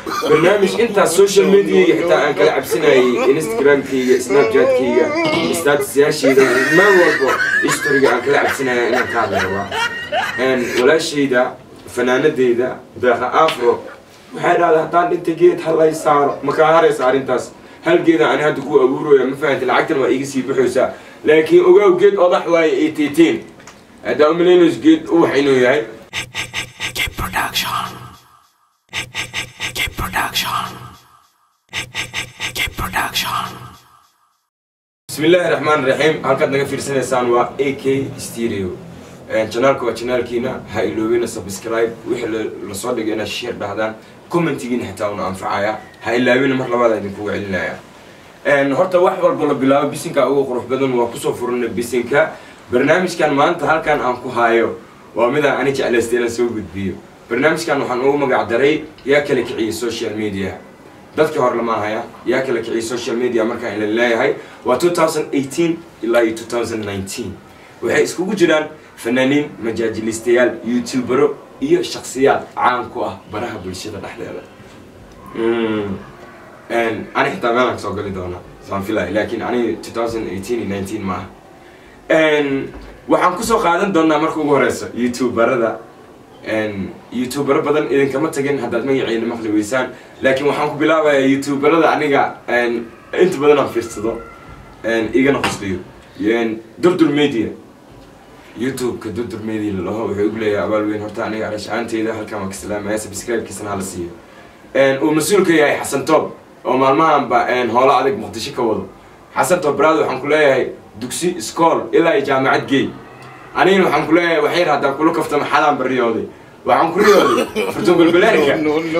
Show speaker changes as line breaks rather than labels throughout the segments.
barnaamij intaas social mediaga xitaa aan kala cabsinayay instagramkayga snapchatkayga statusyaashayda meel walbo historiga aan kala cabsinaya inaan ka hadla rabaa walaashayda fanaanadeyda deeqa afro waxay dhahday haddaan dhinta geed halay saaro makaa haraysa arrintaas hal geeda ani hadda ku abuurooya ma fahanti lacagtan waa iga sii baxaysaa laakiin ogaaw geed odax waaye ay tiitiin haddaa umalaynayso geed uwax inuu yahay بسم الله الرحمن الرحيم halkaad naga fiirsanaysaan waa ak stereo janaalka waa janaalkiina ha iloobina subscribe wixii lasoo dhigay inaad share dhahdaan commentigiina xitaa una anfacaya ha ilaabina mar labaad idinkugu celinaya horta wax walba la bilaabo bisinka ugu qurux badan waa kusoo furana bisinka barnaamijkan maanta halkan aan ku haayo waa midaan ani jeclaysta inaan soo gudbiyo barnaamijkan waxaan ugu magac daray yaa kala kiciyay social media dadkii hore lama haya yaa kala kiciyay social media markaan ila leeyahay waa 2018 ilaa iyo 2019 waxay iskugu jiraan fanaaniin majaajilistayaal youtubero iyo shaksiyaad caan ku ah baraha bulshada dhexdeeda ani xitaa meelaan kasoo gali doonaa saan filaya laakiin ani 2018 iyo 19 ma aha waxaan kusoo qaadan doonaa marka ugu horeysa youtuberada youtubero badan idinkama tagin haddaad magaciina maqli weysaan laakiin waxaan ku bilaabayaa youtuberada aniga inta badan aan fiirsado igana qosliyo durdur media youtube-ka durdur media lalaho wuxuu igu leeyahay abaal weyn horta aniga arashaanteyda halkan waa ka salaamaya subscribe-kiisana hala siiyo uu mas-uulka yahay xasan toob oo maalmahanba hoola adag muqdisho ka wado xasan toob baraad waxaan ku leeyahay dugsi iskool ilaa iyo jaamacad geey anigana waxaan ku leeyahay waxyar haddaan kula kaftama xalaan bariyooday waxaan ku riyooday furtun balbalaarka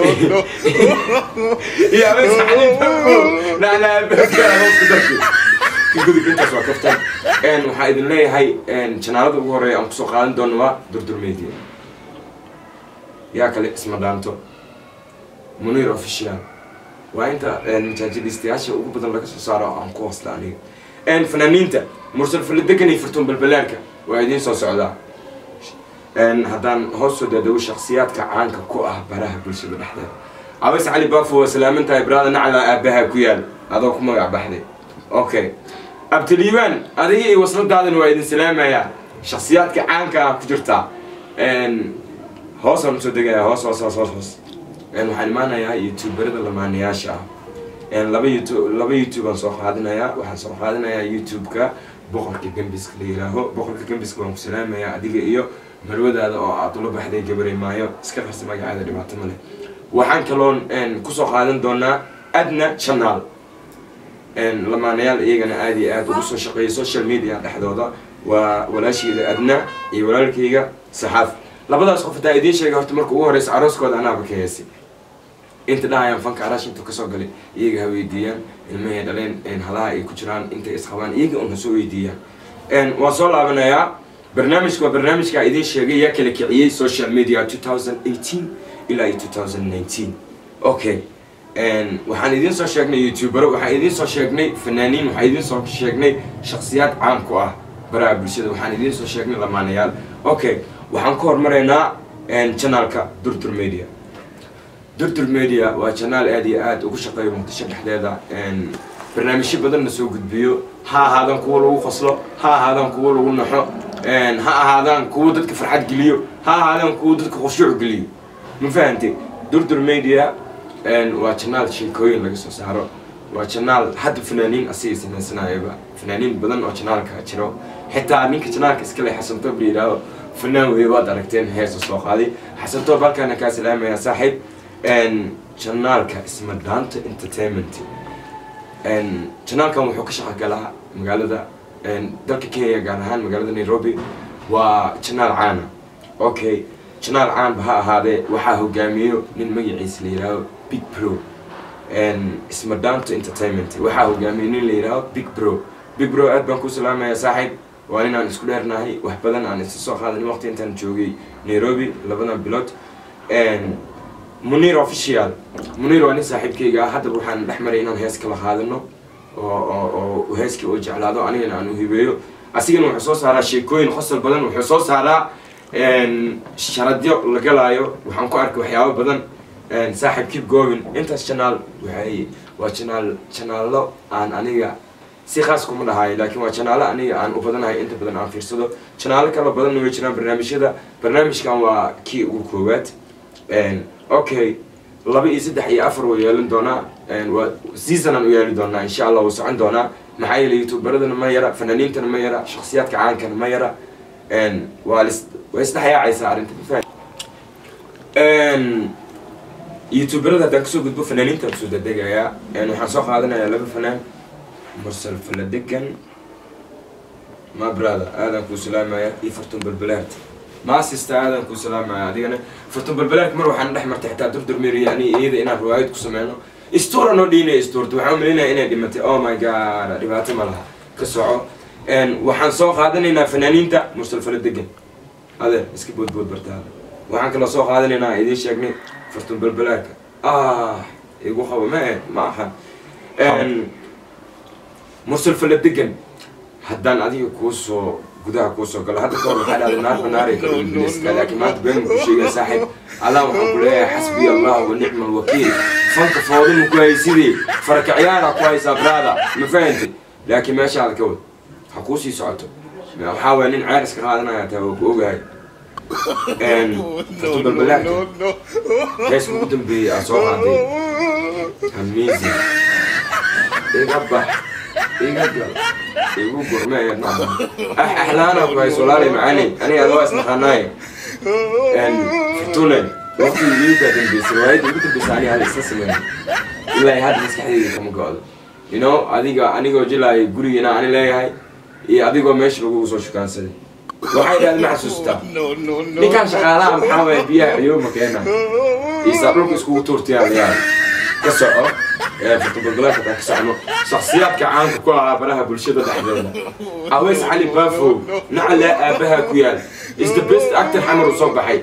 iyo abeesa xaliifako nacnaabakaa hooska darki kagudub intaas waa kaftan waxaa idin leeyahay janaalada ugu horeeya aan kusoo qaadan doono waa durdur media yaa kale isma dhaanto munir official waa inta majaajilistayaasha ugu badan laga soo saaro aan ku hoosta aniga fanaaniinta mursal faladegan iyo furtun balbalaarka waa idiin soo socdaa haddaan hoos soo daadago shaksiyaadka caanka ku ah baraha bulshada dhexdeeda abas cali bafo waa salaaman tahay baraada nacla aabaha ku yaal adoo ku magac baxday okay abtaliibaan adiga iyo wasladaadana waa idin salaamayaa shaksiyaadka caanka ah ku jirtaa hoosaan usoo degaya hoos hoos hoos hoos hoos waxaan imaanayaa youtuberada lamaanayaasha ah laba youtube laba youtube aan soo qaadinayaa waxaan soo qaadinayaa youtube-ka boqorka gembiska la yihaaho boqorka gembiska waan ku salaamayaa adiga iyo marwadaada oo aad ula baxday gabaray maayo iska qarsa magacaada dhibaato ma leh waxaan kaloon kusoo qaadan doonaa adna channel lamaanayaal iyagana aada iyo aada ugu soo shaqeeya social media dhexdooda waa walaashayda adna iyo walaalkayga saxaaf labadaas qof hataa idiin sheegay horta marka ugu horeysa arooskooda anaaba ka heesay inta dhahayaan fanka araash intuu kasoo galay iyaga ha weydiiyaan ilmahay dhaleen halaha ay ku jiraan intay isqabaan iyaga un hasoo weydiiyaan waan soo laabanayaa barnaamijka waa barnaamijka idiin sheegay yaa kala kiciyey social media 2018 ilaa iyo 2019 okay waxaan idiin soo sheegnay youtubero waxaan idiin soo sheegnay fanaaniin waxaan idiin soo sheegnay shaksiyaad caan ku ah baraha bulshada waxaan idiin soo sheegnay lamaanayaal okay waxaan ka hormaraynaa janaalka durdur media durdur media waa janaal aada iyo aada ugu shaqeeyo muqdisho dhexdeeda barnaamijyo badanna soo gudbiyo ha ahaadaan kuwa lagu qoslo ha ahaadaan kuwa lagu naxo ha ahaadaan kuwa dadka farxad geliyo ha ahaadaan kuwa dadka khushuuc geliyo ma fahantay durdur media waa janaal sheekooyin laga soo saaro waa janaal hadda fanaaniin asiga samaysanayaba fanaaniin badan oo janaalka jiro xitaa ninka janaalka iskale xasan toob la yidhaaho fanaan wey waad aragteen heesa soo qaaday xasan toob halkaana kaa salaamaya saaxiib janaalka isma dhaanta entertainment janaalkan wuxuu ka shaqo galaa magaalada dalka kenya gaar ahaan magaalada nairobi waa janaal caana okay janaal caanba ha ahaadee waxaa hogaamiyo nin magaciisa la yidhaaho big pro isma dhaanto entertainment waxaa hogaamiyo nin la yidhaaho big pro big pro aad baan ku salaamaya saaxiib waa nin aan isku dheernahay wax badan aan isa soo qaadan waqti intaan joogay nairobi labadan bilood munir official munir waa nin saaxiibkayga ah haddaba waxaan dhex maray inaan hees kala qaadano oo oo heeskii oo jeclaado anigana aan u hibeeyo asigana wuxuu soo saaraa sheekooyin qosol badan wuxuu soo saaraa sharadyo la galaayo waxaan ku arkay waxyaabo badan saaxiib keep going intaas channel waxay waa channel channelo aan aniga si khaas kuma dhahayo laakiin waa channelo aniga aan u badanahay inta badan aan fiirsado channelo kala badanna way jiraan barnaamijyada barnaamijkan waa kii ugu koowaad okay laba iyo saddex iyo afar waa yeelan doonaa waa seasonaan u yeeli doonaa insha allah wuu socon doonaa maxaa yeelay youtuberadana ma yara fanaaniintana ma yara shaksiyaadka caankana ma yara waa lis way isdhexyaacaysaa arrinta mafaham youtuberada haddaan kasoo gudbo fanaaniintaan kusoo dadegayaa waxaan soo qaadanayaa laba fanaan mursal faladegan ma brother aadan kuu salaamaya iyo fartun balbalaart maasista aadan kuu salaamaya adigana fartun balbalaart mar waxaan dhex martay xitaa durdurmeriya ani iyada inaan riwaayad ku sameyno istuura noo dhiinaya istuurta waxaan umalinaya inay dhimatay oh my god dhibaato ma laha ka soco waxaan soo qaadanaynaa fanaaniinta mursal faladegan adeer iska boodbood bartaada waxaan kaloo soo qaadanaynaa idiin sheegnay fartun balbalaarka ah igu qabo ma eh ma ahan mursal faladegan haddaan adiga kuusoo gudaha kuusoo galo hadda kahor waxaa dhahday naar banaari kalbiliska laakiin maanta been ku sheegaya saaxiib allah waxaan ku leeyahay xasbiya allah wa nicma alwakiil fanka foodama ku haysidii farakacyaara ku haysaa brada ma fahantay laakiin meeshaada ka wad ha kuusii socoto waxaa waaya nin ceer iska qaadanaya taa waa ku ogahay fartu balbalaarka heeska ugu dambeeyay aa soo qaaday amazing iga bax iga gal igu gurmeeya ah axlaana ku hayso walaali macaani aniga adoo isnaqaanaay fartune waqtigii iikaa dambeysay riwaayadda ugu dambeysay aniga hada isla sameyn ilaa hadda maskaxdeyda kama go-do you know adiga anigoo jilaaya gurigiina ani leeyahay iyo adigoo meesha lagu soo shukaansaday waxay dhahday ma xasuustaa ninkaan shaqaalaha maxaa waaya biyaha ciyooma keena isaa dhulka iskugu tuurtayaan yaa ka soco fotobalbalaarka taa ka socono shaksiyaadka caanka ku ahaa baraha bulshada dhexdeeda aweys cali bafo nacalaa aabaha ku yaal is the best actor xamar uu soo baxay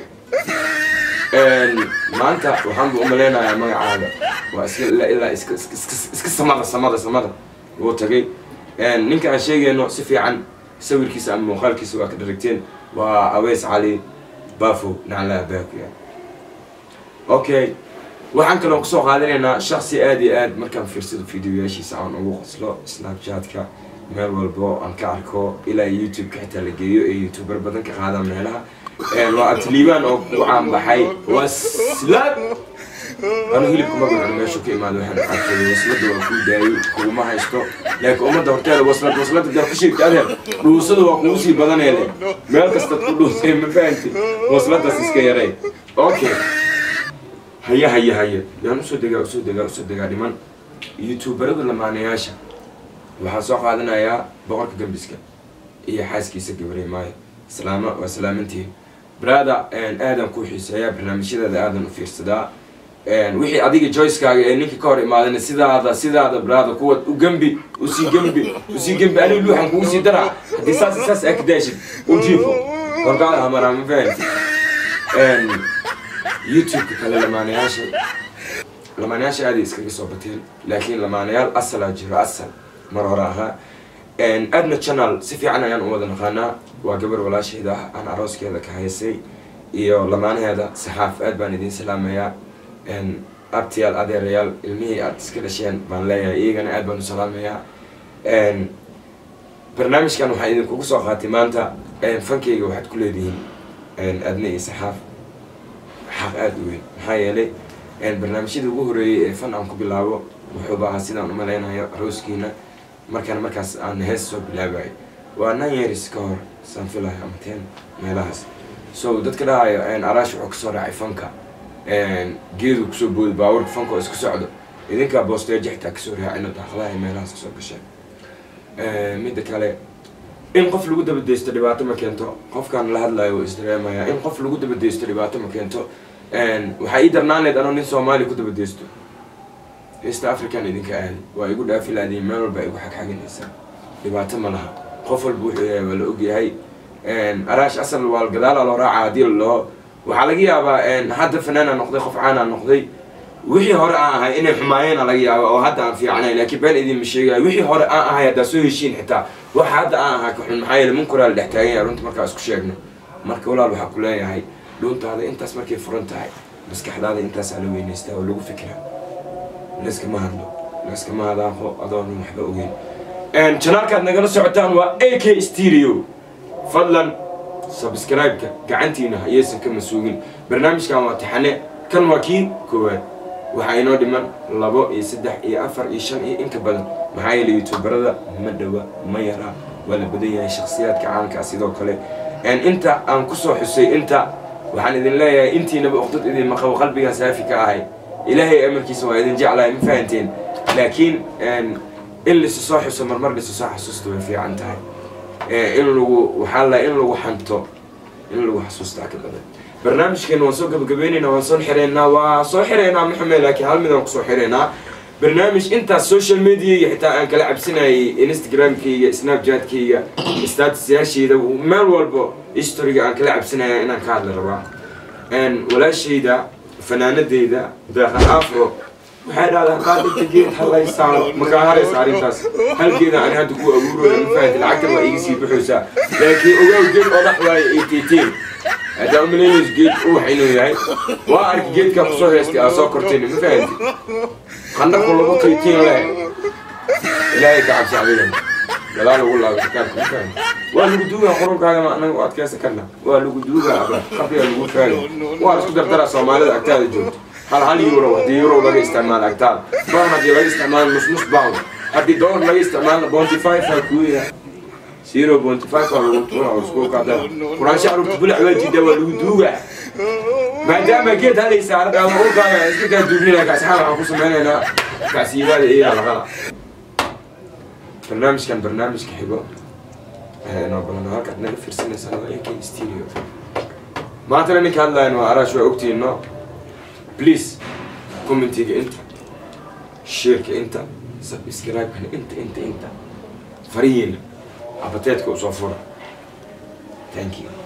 maanta waxaan bu umaleynayaa magacaada waa iska ilaa ilaa iska iska samada samada samada wuu tagay ninka aan sheegayno si fiican sawirkiisa ama muuqaalkiisa waa ka dharagteen waa aweys cali bafo nacalaa aabaha ku yaal okay waxaan kaloo kusoo qaadanaynaa shaksi aada iyo aad markaan fiirsado videoyaashiisa aan ugu qoslo snapchatka meel walbo aan ka arko ilaa youtube-ka xitaa la geeyo ee youtuber badan ka qaada meelaha waa abtiliibaan oo ku caanbaxay waslad anu hilibka magacan meeshu ka imaado waxaan arkay waslada waa kuu daayay kuuma haysto laakiin ummadda horteeda waslad waslada daa ku sheegta adeer dhuusada waa kugu sii badaneede meel kastaad ku dhuusay ma fahanti wasladaas iska yaray okay haya haya haya yaan usoo degaa usoo degaa usoo degaa dhiman youtuberada lamaanayaasha waxaan soo qaadanayaa boqorka gambiska iyo xaaskiisa gabarey maayo salaama waa salaamantihiin brada aadan ku xiiseeyaa barnaamijyadeeda aadan u fiirsadaa wixii adiga joycekaaga ee ninka ka hor imaadana sidaada sidaada brada kuwa u gembi usii gembi usii gembi aniga luuxan kugu sii daraa haddii saas saas aa ka daashid u jiifo horkaada hamaraa ma fahanti youtube-ka kale lamaanayaasha lamaanayaasha aaday iskaga soo bateen laakiin lamaanayaal asalaa jiro asal mar hore ahaa adna channel si fiican ayaan u wada naqaanaa waa gabar walaasheeda ah aan arooskeeda ka haysay iyo lamaanaheeda saxaaf aad baan idiin salaamayaa abtiyaal adeerayaal ilmihii aad iska dhasheen baan leeyahay iyagana aad baan u salaamayaa barnaamijkan waxaa idinkugu soo qaatay maanta fankeyga waxaad ku leedihiin adna iyo saxaaf xaq aada u weyn maxaa yeelay barnaamijyadii ugu horeeyey ee fan aan ku bilaabo wuxuuba ahaa sidaan umaleynayo arooskiina markaan markaas aan hees soo bilaabayo waa nine years ka hor saan filayo ama ten meelahaas so dadka dhahayo araash wuxuu kasoo raacay fanka geedu kusoo booday baawarka fanka oo isku socdo idinkaa boosteeja xitaa kasoo raacina daaqadaha meelahaas kasoo gasheen midda kale in qof lagu dabadeysto dhibaato ma keento qofkaan la hadlayo waa isdareemaya in qof lagu dabadeysto dhibaato ma keento waxaa ii darnaan leed anoo nin soomaali ku dabadeysto east african idinka aadi waa igu dhaafi laadiin meel walba igu xagxaginaysaa dhibaato ma laha qof walba wuxuu yahay waa la ogyahay araash asal waa gadaala loo raaca haddii laloo waxaa laga yaabaa hadda fanaana noqday qof caana noqday wixii hore aan ahay inay xumaayeen laga yaaba oo hadda aan fiicnay laakiin been idinma sheegayo wixii hore aan ahay haddaa soo heshiin xitaa waxa hadda aan ahaa ka xun maxaa yeele munkuraa la dhex taagan yahay runta markaa isku sheegno marka walaal waxaa ku leeyahay dhuuntaada intaas markay furan tahay maskaxdaada intaasaa la weynaystaa oo lagu fikira layskama hadlo layskama hadaaqo adoon waxba ogeyn janaalkaad nagala socotaan waa a k stereo fadlan subscribe-ka gacantiina hayaysan ka masuugin barnaamijkan waa taxane kan waa kii koowaad waxaa inoo dhiman labo iyo saddex iyo afar iyo shan iyo inka badan maxaa yeele youtuberada ma dhowa ma yaraa waa la badan yahay shakhsiyaadka caankaa sidoo kale inta aan kusoo xusay inta waxaan idin leeyahay intiinaba uqdad idin maqabo qalbigaa saafi ka ahay ilaahay amarkiisa waa idin jeclahay ma fahanteen laakiin in laisu soo xuso marmar laisu soo xasuusta way fiican tahay in lagu waxaa la in lagu xanto in lagu xasuustaa ka badan barnaamijkeena waan soo gabagabaynaynaa waan soo xireynaa waa soo xireynaa maxamed laakiin hal mid aan kusoo xireynaa barnaamij intaas social mediaiga xitaa aan kala cabsinayay instagramkayga snapchatkayga statusyaashayda meel walbo historyga aan kala cabsinaya inaan ka hadla rabaa walaashayda fanaanadeyda deeqa afro waxay dhahdaa qaad inta geed halay saaro makaa haraysa arrintaas halgeeda ani hadda ku abuurooya ma fahanti lacagtan waa iga sii baxaysaa laakiin ogow geed odax waaye eighteen haddaa umalaynayso geed uwax inuu yahay waa arki geedkaa kusoo heystay aa soo kortayna ma fahanti qandhaku lagu tiitiin leh ilaahay ka cabsi adigan gadaal ugu laabo kitaabka ma fahanti waa lagu duugaa qurunkaaga ma anaga u adkaysan karna waa lagu duugaa aba qabriga lagu faagi waa isku dardaraa soomaalida agtaada joogto hal hal euro haddii euro laga isticmaalo agtaada pound haddii laga isticmaalo nus nus pound haddii dollar laga isticmaalo bonty five aa kuuya zero bonty five aa lagu tuura oo isku qaada quraansha carruurta bulac waa jidaa waa lagu duugaa maadaama geed halay saarada ama urkaaga iska kaa duugnina kaasxaan waxaan ku sameynaynaa kacsiibaada iyaa laqala barnaamijkan barnaamijka xigo noo balan halkaad naga fiirsanaysaan waa ak stereo maantana ninka hadlayan waa araash waa ogtiino please commentiga inta sheerka inta subscribe-kana inta inta inta farihiina abateedka usoo fura thank you